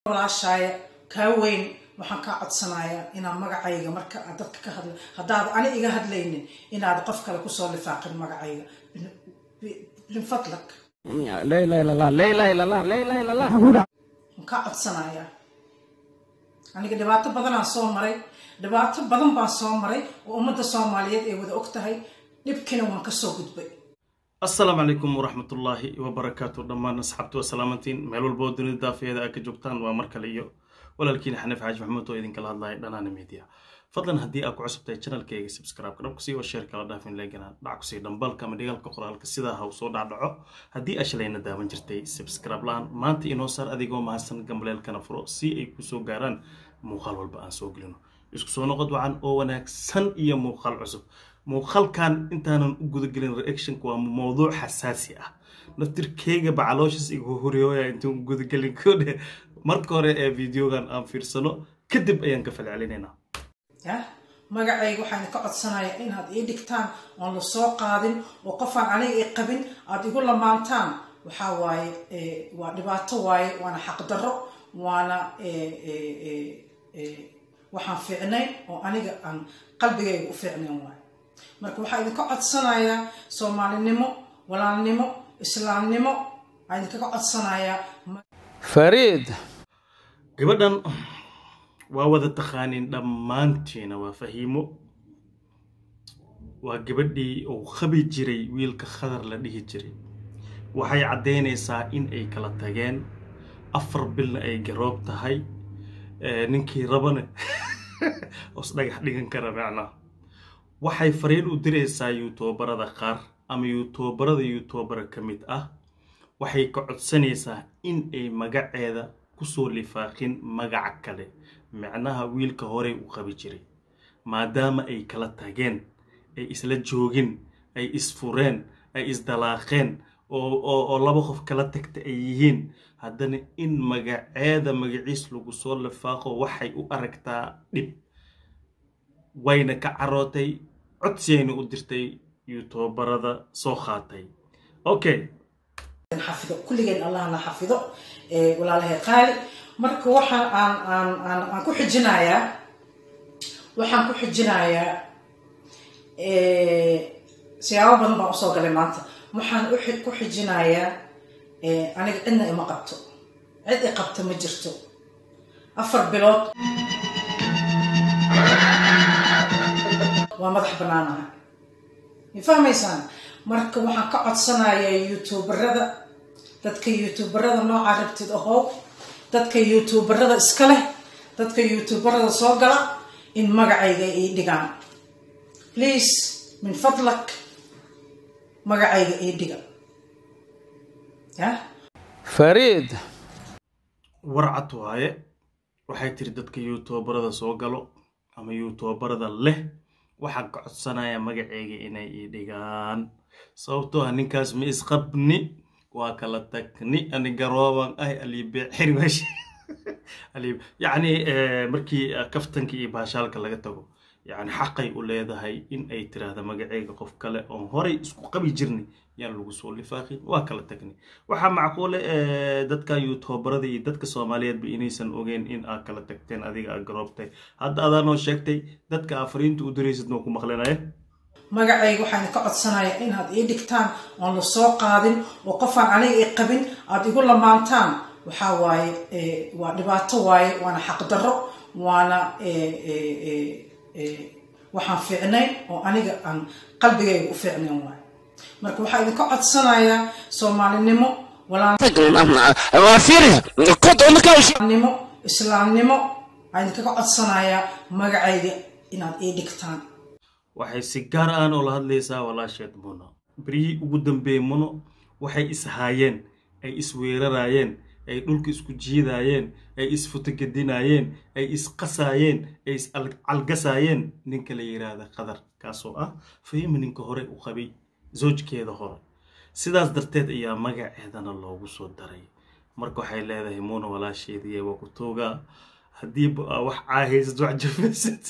walaashaaya kaa weyn waxaan kaa codsanayaa inaad magacayga marka aad dadka ka hadla haddaad ani iga hadlaynin inaad qof kale kusoo lifaaqin magacayga min fadlak لا اله الا الله لا اله الا الله لا اله الا الله waan kaa codsanayaa aniga dhibaato badanaan soo maray dhibaato badan baan soo maray oo ummadda soomaaliyeed ay wada og tahay dhibkina waan kasoo gudbay asalaamu calaykum waraxmatullaahi wabarakaatu dhammaan asxaabtu waa salaamantiin meel walba oo dunida daafeeda aad ka joogtaan waa mar kale iyo walaalkiina xaniif xaaji maxamuud oo idinkala hadlaya dhanaana media fadlan haddii aad ku cusubtahay channelkayga subscribe-ka dhab kusii oo share kala dhaafin leegana dhac kusii dhambalka ama dhigaalka qoraalka sidaa ha u soo dhacdhaco haddii aa shalayna daawan jirtay subscribe la-aan maanta inoo saar adigoo mahadsan gambaleelkana furo si ay kusoo gaaraan muuqaal walba aan soo gelino isku soo noqod wacan oo wanaagsan iyo muuqaal cusub muuqaalkan intaanan u gudagelin reactionka waa mowduuc xasaasi ah naftirkeyga bacalooshaas igu horiyooya intaan u gudagelin kodhe marka hore ee videogan aan fiirsano kadib ayaan ka falcelinaynaa yah magacayga waxaan ka codsanaya inaad ii dhigtaan oon la soo qaadin oo qofaan aniga i qabin aada igu lamaantaan waxaa waaye waa dhibaato waaye waana xaqdarro waana waxaan fiicnayn oo aniga aan qalbigayga u fiicnayn waaye marka waxaa idinka codsanayaa soomaalinimo walaalnimo islaamnimo waxaa idinkaga codsanayaa فريد gabadhan waa wada taqaaniin dhammaantiina waa fahiimo waa gabadhii uu qabi jiray wiilka khadar la dhihi jiray waxay caddaynaysaa in ay kala tageen afar bilna ay garoob tahay ninkii rabana os dhagax dhigan kara macnaa waxay fariin u diraysaa yuutuubarada qaar ama yuutuubarada yuutuubara ka mid ah waxay ka codsanaysaa in ay magaceeda kusoo lifaaqin magaca kale micnaha wiilka horey u qabi jiray maadaama ay kala tageen ay isla joogin ay isfureen ay isdalaaqeen oo laba qof kala tagta ay yihiin haddana in magaceeda magaciis lagu soo lifaaqo waxay u aragtaa dhib wayna ka carootay codsiyayna u dirtay yuutuubarada soo qaatay okay xafido kulligeen allah na xafido walaalahay qaali marka waxaan aan aan aan aan ku xijinayaa waxaan ku xijinayaa siyaabo badan baan usoo galay maanta waxaan ku xijinayaa aniga cidna ima qabto cid i qabta ma jirto afar bilood waa madax banaanaha ma fahmaysaan marka waxaan ka codsanayaa youtuubarada dadka youtuubarada noocaa rabtid ahow dadka youtuubarada iska leh dadka youtuubarada soo gala in magacayga ii dhigaan please min fadlak magacayga ii dhiga yah فريد warcad waaye waxay tiri dadka yuutuubarada soo galo ama yuutuubarada leh waxaan ka codsanayaa magaceyga inay ii dhigaan sababtoo ah ninkaas ma isqabni waa kala tagni ani garooban ah alibeexir meesha yacni markii kaftanka iyo baashaalka laga tago yacni xaqay u leedahay in ay tiraahda magaceyga qof kale oon horay isku qabi jirnay yaan lagu soo lifaaqin waa kala tagni waxaa macquule dadka yuutuubarada iyo dadka soomaaliyeedba inaysan ogeyn in aad kala tagteen adiga aad garoobtay hadda adaa noo sheegtay dadka aa fariinta u diraysid noo ku maqlinaya magacayga waxaan ka codsanaya inaad ii dhigtaan oon la soo qaadin oo qofaan aniga i qabin aada igu lamaantaan waxaa waaye waa dhibaato waaye waana xaqdarro waana waxaan fiicnayn oo aniga aan qalbigayga u fiicnayn waaye marka waxaa idinka codsanayaa soomaalinimo walaalnimo islaamnimo waxaa idinkaga codsanayaa magacayga inaad ii dhigtaan waxay si gaar aan oo la hadlaysaa walaasheed muno beryihii ugu dambeeyey muno waxay ishaayeen ay isweeraraayeen ay dhulka isku jiidaayeen ay isfutogedinaayeen ay isqasaayeen ay iscalgasaayeen ninka la yidhaahda qadar kaasoo ah fahima ninka hore u qabay zoojkeeda hore sidaas darteed ayaa magaceedana loogu soo daray marka waxay leedahay muuna walaasheediiy waa ku toogaa haddiiba aa wax caahaysad wax jafaysad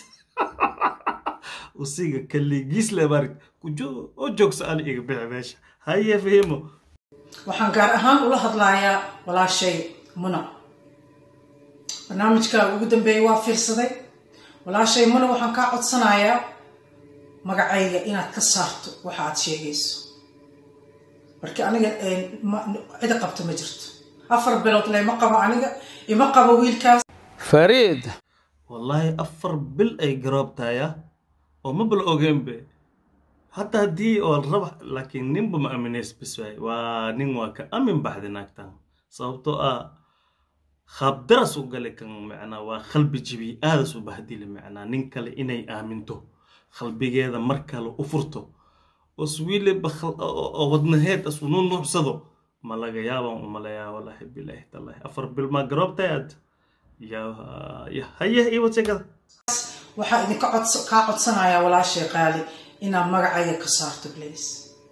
usiga kaligiis lebarid oo joogso ani iga bixi meesha haye fahimo waxaan gaar ahaan ula hadlayaa walaashay muna barnaamijkaaga ugu dambeeyay waa fiirsaday walaashay mana waxaan kaa codsanayaa magacayga inaad ka saarto waxa aad sheegayso marka aniga cida qabto ma jirto afar bilood lema qabo aniga ima qabo wiilkaas فريد wallaahi afar bil ay garoobtaya oo ma bal ogeenbe hadda haddii oo raba laakiin ninba ma aminays bis waay waa nin waa ka amin baxday naagtan sababtoo ah khaabdaras u gale kan macnaa waa qalbi jibi aadas u bahdile macnaa nin kale inay aaminto qalbigeeda mar kale u furto os wiliba oo wadnaheed as unu nuucsado ma laga yaabaan u malayaa wallaahi bilaahi tallaahi afar bil maa garoobtay aad ya ya haye iyo wadsegada waxaa idinka cods kaa codsanayaa walaashay qaali inaad magacayga ka saarto please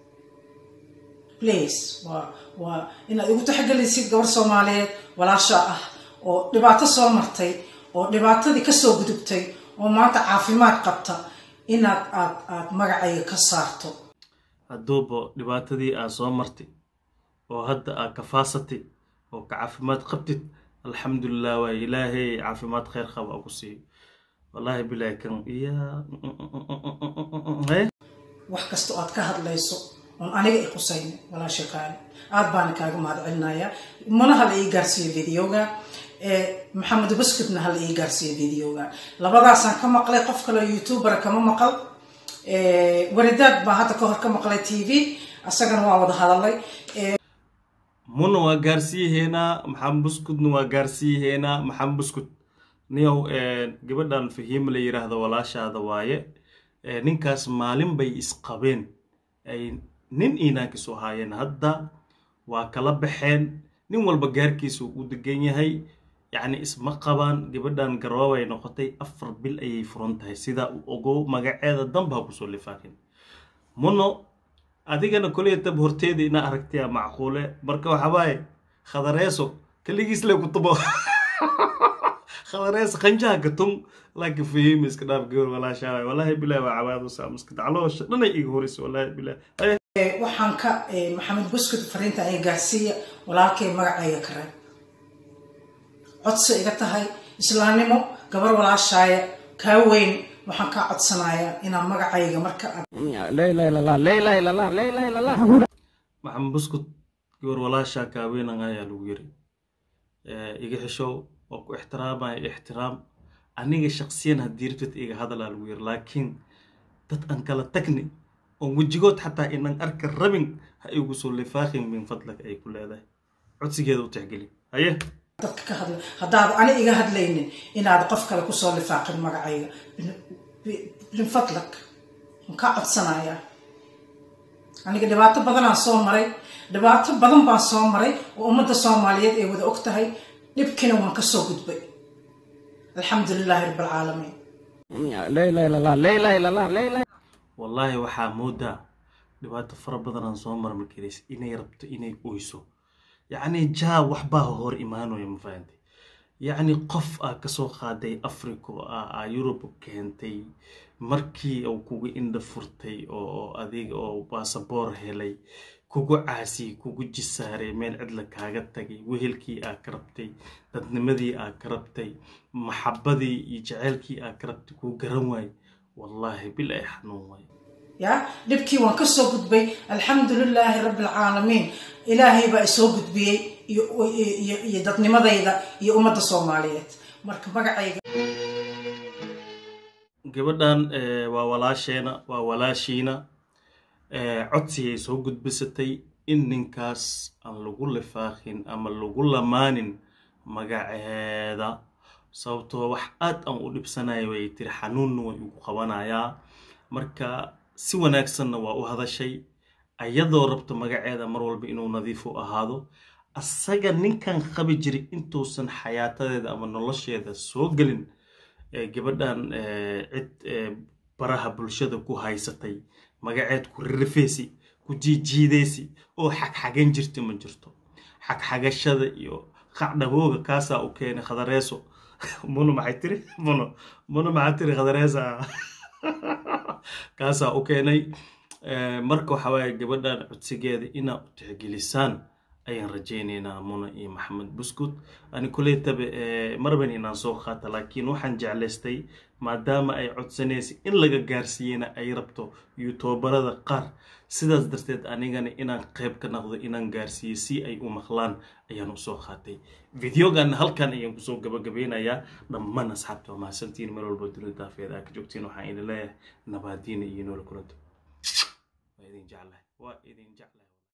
please waa waa inaad igu taxgelaysid gabar soomaaliyeed walaasha ah oo dhibaato soo martay oo dhibaatadii kasoo gudubtay oo maanta caafimaad qabta inaad aad aad magacayga ka saarto hadduuba dhibaatadii aad soo martay oo hadda aad kafaasatay oo ka caafimaad qabtid alxamdulilah waa ilaahay caafimaad khayr qaba ugu siiyo wallaahi bilaahi kan iya wax kasta oo aad ka hadlayso oon aniga i qusaynin walaasha qaali aad baana kaaga mahad celinayaa mana hala ii gaarsiiyo videoga maxamed buskutna hala ii gaarsiiyo videoga labadaasaan ka maqlay qof kaleo youtubera kama maqal waridaad baa hadda ka hor ka maqlay t v asagana waa wada hadalay muna waa gaarsiiyaheynaa maxamed buskudna waa gaarsiiyaheynaa maxamed buskut niyow gabadhan fahiima la yiraahdo walaashaada waaye ninkaas maalin bay isqabeen ay nin inaankiisu ahaayeen hadda waa kala baxeen nin walba gaarkiisa u degan yahay yacni isma qabaan gabadhan garoobay noqotay afar bil ayay furan tahay sidaa u ogow magaceeda danba ha kusoo lifaaqin muno adigana koleytab horteeda ina aragtiya macquule marka waxawaaye khadareeso kaligiis le kutubo khadareeso qanjaha katum laakiin fahiima iska dhaaf gawar walaashaa wallaahi bilahi waa cawaadu saamaska dacloosha dhanay iga horeysa wallaahi bilahi waxaan ka maxamed buskut fariinta ay gaarsiiya walaalkay magacayga ka reeb codsi iga tahay islaamnimo gabar walaashaaya kaa weyn waxaan kaa codsanayaa inaa magacayga marka aad لا إله إلا الله لا إله إلا الله لا إله إلا الله maxamed buskut gawar walaashaa kaaweynan ayaa lagu yiri iga xishow waa ku ixtiraamaya ixtiraam aniga shaqsiyan haddii rabtid iga hadalaa lagu yiri laakiin dad aan kala tagni oon wejigood xataa inaan arka rabin ha igu soo lifaaqin min fadlaka ay ku leedahay codsigeeda u tixgeli haye dadka ka hadla haddaad ani iga hadlaynin inaad qof kale kusoo lifaaqin magacayga min fadlak waan kaa codsanayaa aniga dhibaato badanaan soo maray dhibaato badan baan soo maray oo ummadda soomaaliyeed ay wada og tahay dhibkina waan ka soo gudbay alxamdu lilaahi rabbi alcaalamiin لا إله إلا الله لا إله إلا الله لا إله wallaahi waxaa moodaa dhibaato fara badanaan soo marmi karays inay rabto inay oyso yacni jaa waxbaa hor imaanaya ma fahantay yacni qof aa kasoo qaaday africa a aa yurub keentay markii uu kugu indha furtay oo adiga oo baasaboor helay kugu caasiyey kugu jisaaray meel cidla kaaga tagay wehelkii aa ka rabtay dadnimadii aa ka rabtay maxabadii iyo jaceylkii aa ka rabtay kuu garan waay wallaahi bil ay xanuun waay ya dhibkii waan ka soo gudbay alxamdu lilaahi rabbi alcaalamiin ilaahay baa isoo gudbiyey iyo iyo iyo dadnimadayda iyo ummadda soomaaliyeed marka magacayga gabadhan waa walaasheena waa walaashiina codsigay soo gudbisatay in ninkaas aan lagu lifaaqin ama lagu lamaanin magaceeda sababtoo wax aad aan u dhibsanaya way tiri xanuunna way ugu qabanayaa marka si wanaagsanna waa u hadashay ayadoo rabto magaceeda mar walba inuu nadiif u ahaado asaga ninkan qabi jiray intuusan xayaatadeeda ama nolosheeda soo gelin gabadhan cid baraha bulshada ku haysatay magaceed ku ririfeysi ku jiijiideysi oo xagxagan jirta ma jirto xagxagashada iyo qacdhabooga kaasaa u keenay khadareeso muno maxay tiri muno muno maxaa tiri khadareesa kaasaa u keenay marka waxa waaye gabadhan codsigeeda inaa u tixgelisaan ayaan rajaynaynaa muna iyo maxamed buskud ani kuleytaba marban inaan soo qaata laakiin waxaan jeclaystay maadaama ay codsanaysay in laga gaarsiiyena ay rabto yutuubarada qaar sidaas darteed anigana inaan qayb ka noqdo inaan gaarsiiyo si ay u maqlaan ayaan usoo qaatay videogan halkan ayaan kusoo gabagabeynayaa dhammaan asxaabta waa mahadsantiin meel walba dunida daafeed aa ka joogtiin waxaan idin leeyahay nabaadiina iyo nool kulanto waa idin jeclahay waa idin jeclahay